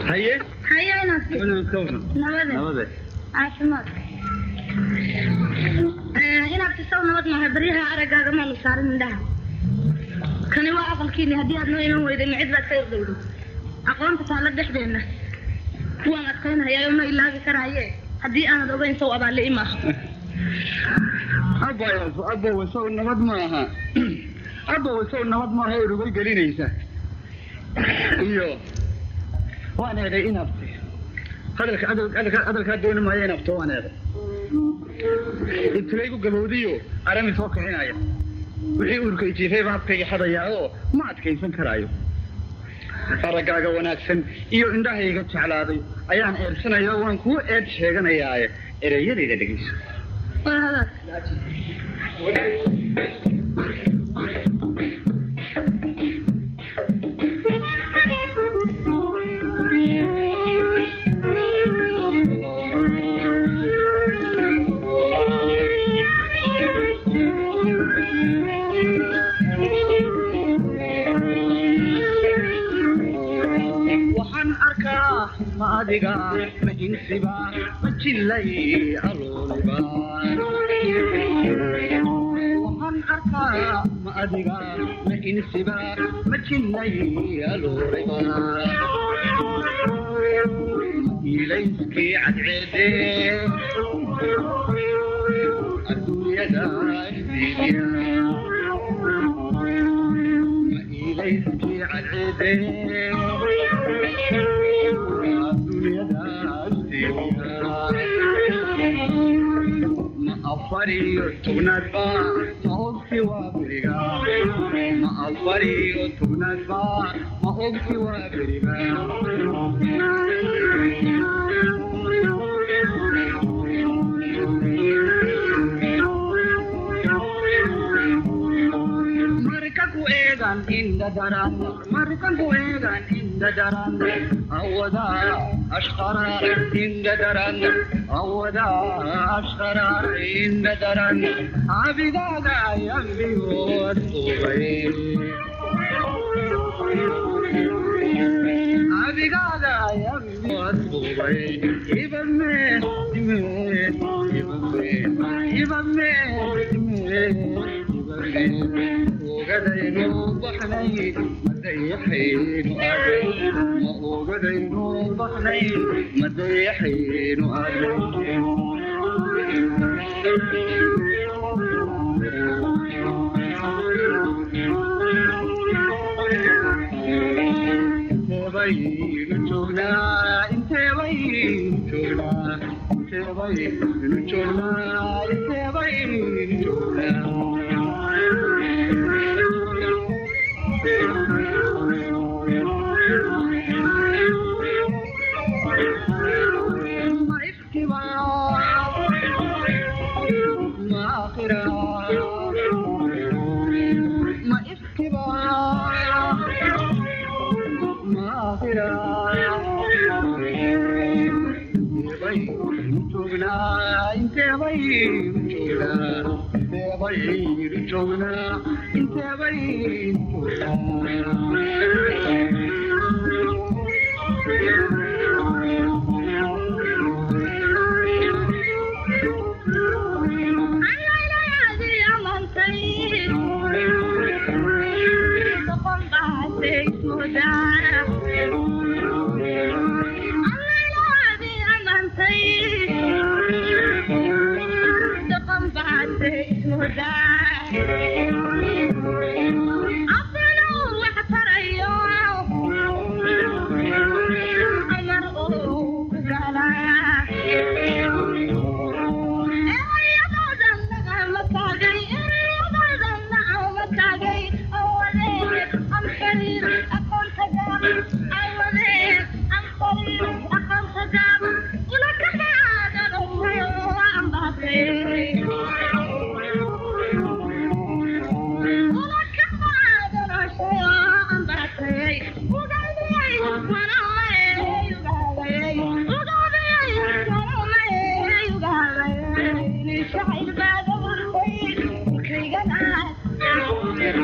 haye haye inaad nabade nabade caafimaad inaad tisaw nabad maaha baryaha araggaaga maanu saarin indhaha kani waa aqalkiini haddii aad noo iman weyday micid baad ka irdhowdo aqoonta taalla dhexdeenna kuwaan adkaynayaa oo ma ilaabi karaaye haddii aanad ogayn saw abaalle imaaha abbayo abbow isaw nabad maaha abbow isaw nabad maaha ee rugal gelinaysa iyo waan eeday inabti hadalka hadalka hadalkaa dooni maayo inabto waan eeday ibtilaygu gabowdiyo arami soo kicinaya wixii uurkay jiifay baa habkayga xadayaa oo ma adkaysan karaayo araggaaga wanaagsan iyo indhahayga jeclaaday ayaan eersanaya waan kuu eed sheeganayaaye ereyadayda dhegeyso war hadaas waxaan arkaa ma adiga ma insiba ma jillay alooliba waxaan arkaa ma adiga ma insiba ma jillay alooliba ilayskii cadceede adduunyada isdiidiya ma ilayskii cadceede ma afariyo tugnaadba ma ogti waa beriga ma afariyo tugnaadba ma ogti waa beriga marka ku eegan inda daran marka ku eegan inda daran awada ashqara inda daran awada ashqara inda daran abidaga yambiyo subay abigaga yambiyo subay ibame ime ibame ibame ime ogadaynu baxnay madayaxaynu aaday ma ogadaynu baxnay madayaxaynu aaday inteebaynu joognaa inteebaynu joognaa inteebaynu joognaa inteebaynu joognaa ما اختبار ما آخرة ما اختبار ما آخرة بين جوجنا انت بين جوجنا انت بين جوجنا انت بين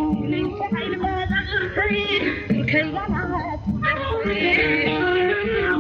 Okay.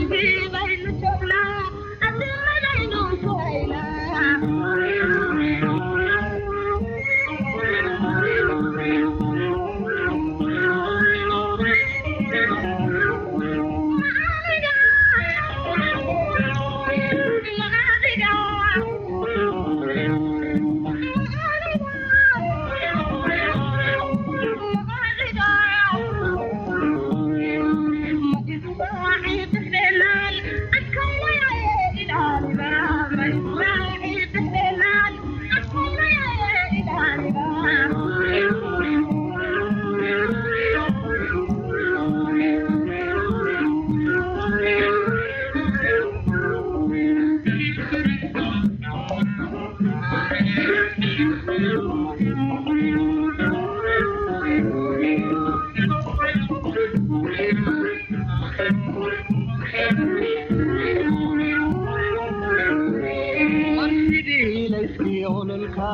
marsidii layskii ololka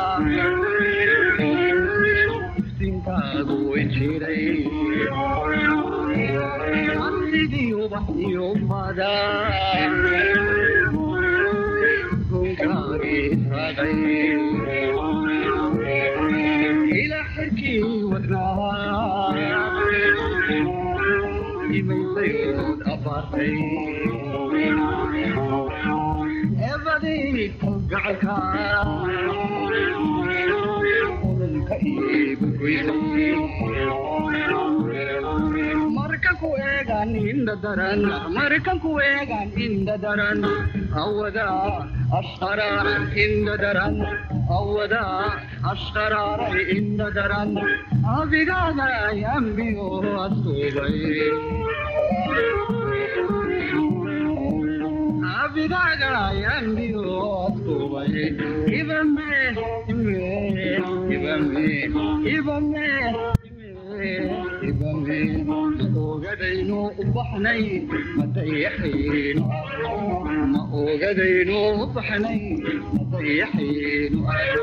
iftiinkaagu jiray marsidii ubax iyo fada gunkaagii raagay ila xirkii wadnaa imaysayood abaartay ebadii gacalka ololka iigu goysay markan ku eegan indha daran markan ku eegan indha daran awada ashqaraar indha daran awada ashqaraaray indha daran abigaada yambiyo asuubay abigaga yambiyo asuubay ibame ime ibame ibame ibame ma ogadaynu u baxnay ma dayaxaynu ma ogadaynu u baxnay ma dayaxaynu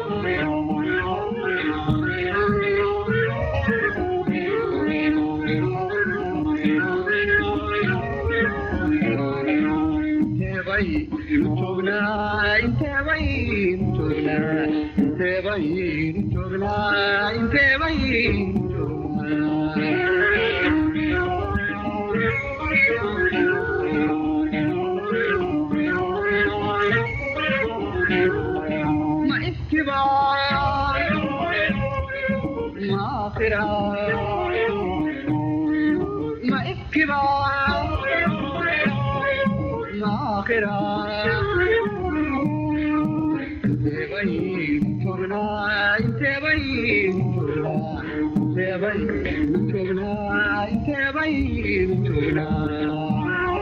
inteebay joognaa inteebay joognaa inteebay joognaa inteebay joognaa ma iskibaa ma akhira ma iskibaa آخرا تبين تغنى تبين تبين تغنى تبين تغنى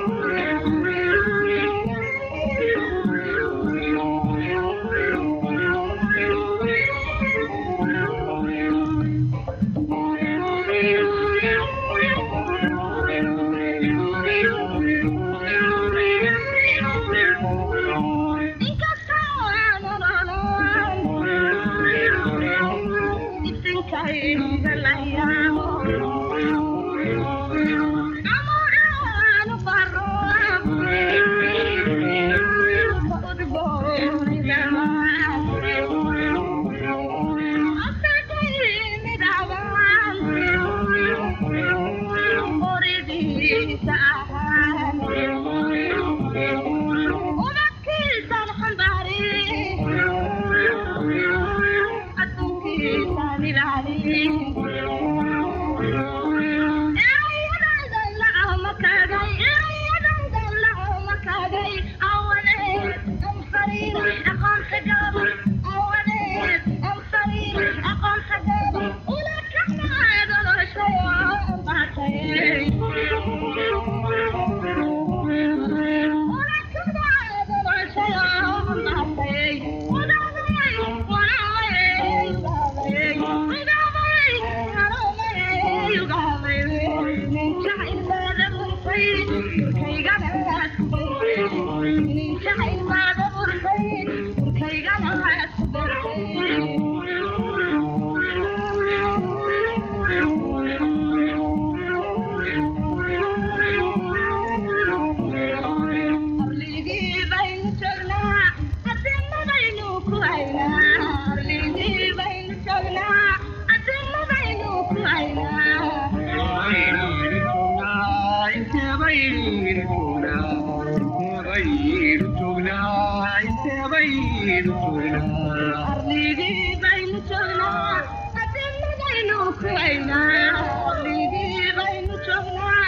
baynu joognaa arligii baynu joognaa adinadaynu kuwaynaa arligii baynu joognaa